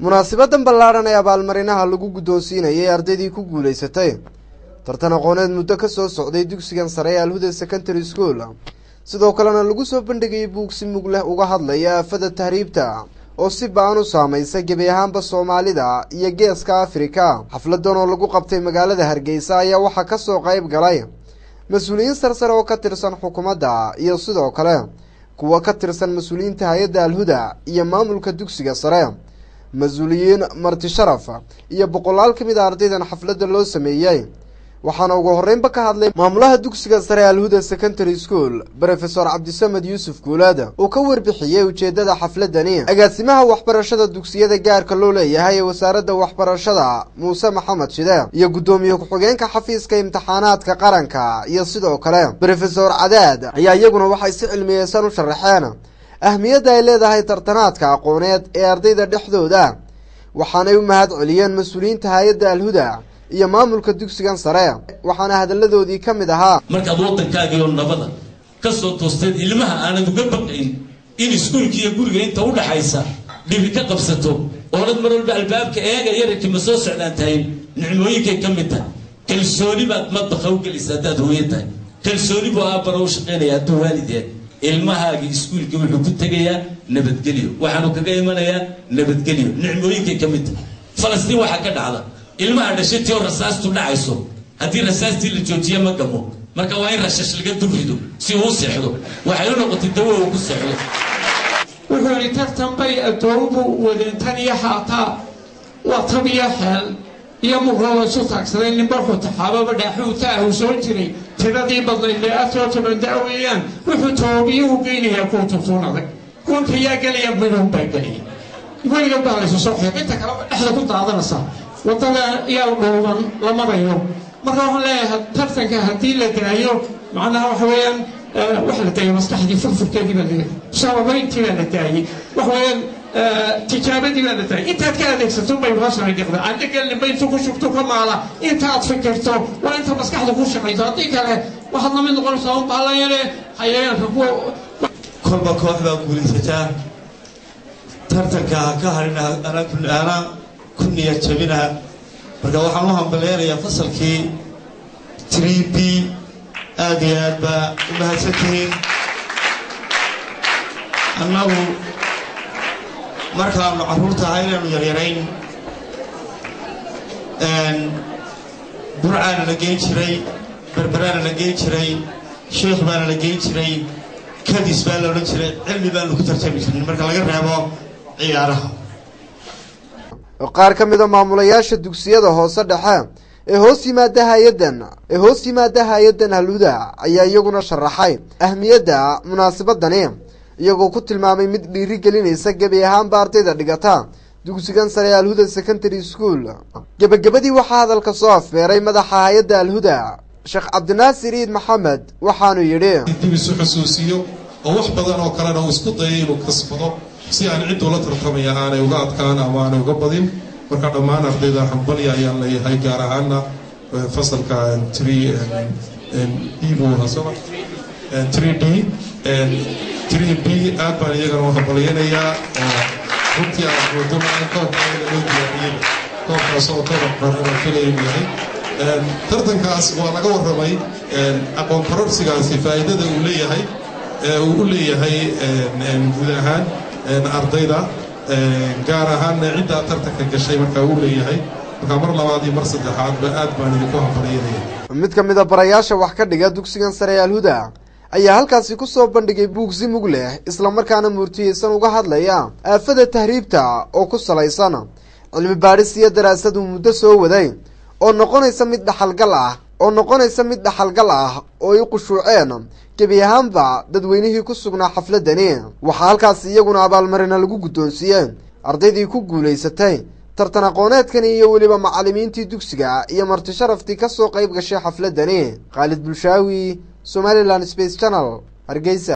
munaasibadan ballaadhan ee abaalmarinaha lagu guddoonsiinayay ardaydii ku guulaysatay tartan aqooneed muddo ka soo socday dugsigan sare ee alhuda secondary school sidoo kalena lagu soo bandhigayay buug si mug leh uga hadlaya aafada tahriibta oo si ba-an u saamaysa gebi ahaanba soomaalida iyo geeska afrika xafladan oo lagu qabtay magaalada hargeysa ayaa waxaa kasoo qayb galay mas-uuliyiin sarsare oo ka tirsan xukuumadda iyo sidoo kale kuwa ka tirsan mas-uuliyiinta hay-adda alhuda iyo maamulka dugsiga sare mas-uuliyiin marti sharaf iyo boqolaal ka mid a ardaydan xafladda loo sameeyey waxaana ugu horreynba ka hadlay maamulaha dugsiga sare alhuda secondary school rofesor cabdisamed yuusuf guulaad uu ka warbixiyey ujeeddada xafladani agaasimaha waxbarashada dugsiyada gaarka loo leeyahay ee wasaaradda waxbarashada muuse maxamed shide iyo guddoomiye ku-xigeenka xafiiska imtixaanaadka qaranka iyo sidoo kale rofesor cadaad ayaa iyaguna waxay si cilmiyeysan u sharaxeen ahmiyadda ay leedahay tartanaadka aqooneed ee ardayda dhexdooda waxaanay u mahad celiyeen mas-uuliyiinta hay-adda alhuda iyo maamulka dugsigan sare waxaana hadalladoodii ka mid ahaa markaad waddankaagiioo nabada ka soo toosteed ilmaha aanad uga baqayn in iskuulka iyo guriga inta u dhaxaysa dhibi ka qabsato oonad mar walba albaabka eega yararkii ma soo socdaan tahay nicmooyinkay ka mid tahay kalsooni baad madbaqa u gelaysa haddaad hooyo tahay kalsooni buu aabbara u shaqaynaya hadduu waalideen ilmahaagii iskuulkii wuxuu ku tegayaa nabadgelyo waxaanu kaga imanayaa nabadgelyo nicmooyinkay ka mid tahay falastiin waxaa ka dhacda ilmaha dhashatii oo rasaastu dhacayso haddii rasaastii la joojiya ma gamo marka waa in rashash laga dulrido si uu u seexdo waxay u noqotay dawo uu ku seexdo wuxuu yidhi tartan bay addoomuhu wadeen tan iyo haataa waa tab iyo xeel iyo muqroo isu taagsaday nimbarxu taxaababa dhaaxuuta ah uu soo jiray tiradii badnayd lee afar toban da weeyaan wuxuu toobiyuhu geynayaa kuwa tuntuun adag kuwanka yaa gelaya midhun baa gelaya weliga baa laysu soo xiiq inta kaleba dhexda ku daadanaysaa waddada yaa dhooban la marayo marka waxaan leeyahay tartanka haddii la daayo macnaha waxa weeyaan waxa la daayay maskaxdii furfurkeedii baa la sababayntii baa la daayey waxa weeyaan tijaabadii baa la daayay intaad ka adeegsato bay hoosana dhiqda aan dhagelninba intuu ku shugto ka maala intaad fikirto waa inta maskaxda ku shaqayso haddii kale waxaad lamid noqonaysaa un baalayane hayayaanka kuwa kolba koox baa guulaysataa tartanka ha ka harin ana ku niyad jabinaha marka waxaan u hambaleynayaa fasalkii tree b aada iyo aad baa u mahadsan tihiin annagu markaanu carruurta ahaa inaanu yaryarayn burcaana la geyn jiray berberaana la geyn jiray sheikh baana la geyn jiray kadis baa la odhan jiray cilmi baanu ku tartami jirnay marka laga reebo ciyaaraha qaar ka mid a maamulayaasha dugsiyada hoose dhexe ee hoos yimaada hay-addan ee hoos yimaada hay-addan halhuda ayaa iyaguna sharaxay ahmiyadda munaasabadani iyagoo ku tilmaamay mid dhiiri gelinaysa gebi ahaanba ardayda dhigata dugsigan sare ee alhuda secondary school gebagabadii waxaa hadalka soo afbeeray madaxa hay-adda alhuda sheekh cabdinaasir iid maxamed waxaanu yidhi dib isu xusuusiyo oo wax badan oo kalena uu isku dayay inuu kasbado si aan cid ula tartamaya aanay uga adkaan ama aanay uga badin marka dhammaan ardayda hambalya ayaan leeyahay gaar ahaana fasalka tree d buu ahaa soma tree d tree b aad baan iyagana u hambalyanayaa runtii aan moodona in koobkaana loo diyaariyey koobkaas oo koobab qorana filaya inuu yahay tartankaas waa laga warramay aqoon kororsigaasi faa'iidada uu leeyahay uu u leeyahay guud ahaan ardayda gaar ahaanna ciddaa tartanka gashay markaa uu leeyahay markaa mar labaad iyo mar saddexaadba aad baan idinku hambalyanaya mid ka mid a barayaasha wax ka dhiga dugsigan sare ee alhuda ayaa halkaasi ku soo bandhigay buug si mug leh islamarkaana muurtiyeysan uga hadlaya aafada tahriibta oo ku salaysan cilmi baadhis iyo daraasad uu muddo soo waday oo noqonaysa mid dhaxalgal ah oo noqonaysa mid dhaxalgal ah oo ay qushuuceen gebi ahaanba dadweynihii ku sugnaa xafladani waxaa halkaasi iyaguna abaalmarina lagu guddoonsiiyey ardaydii ku guulaysatay tartan aqooneedkani iyo weliba macallimiintii dugsiga iyo marti sharaftii ka soo qayb gashay xafladani khaalid bulshaawi somalilan space channel hargeysa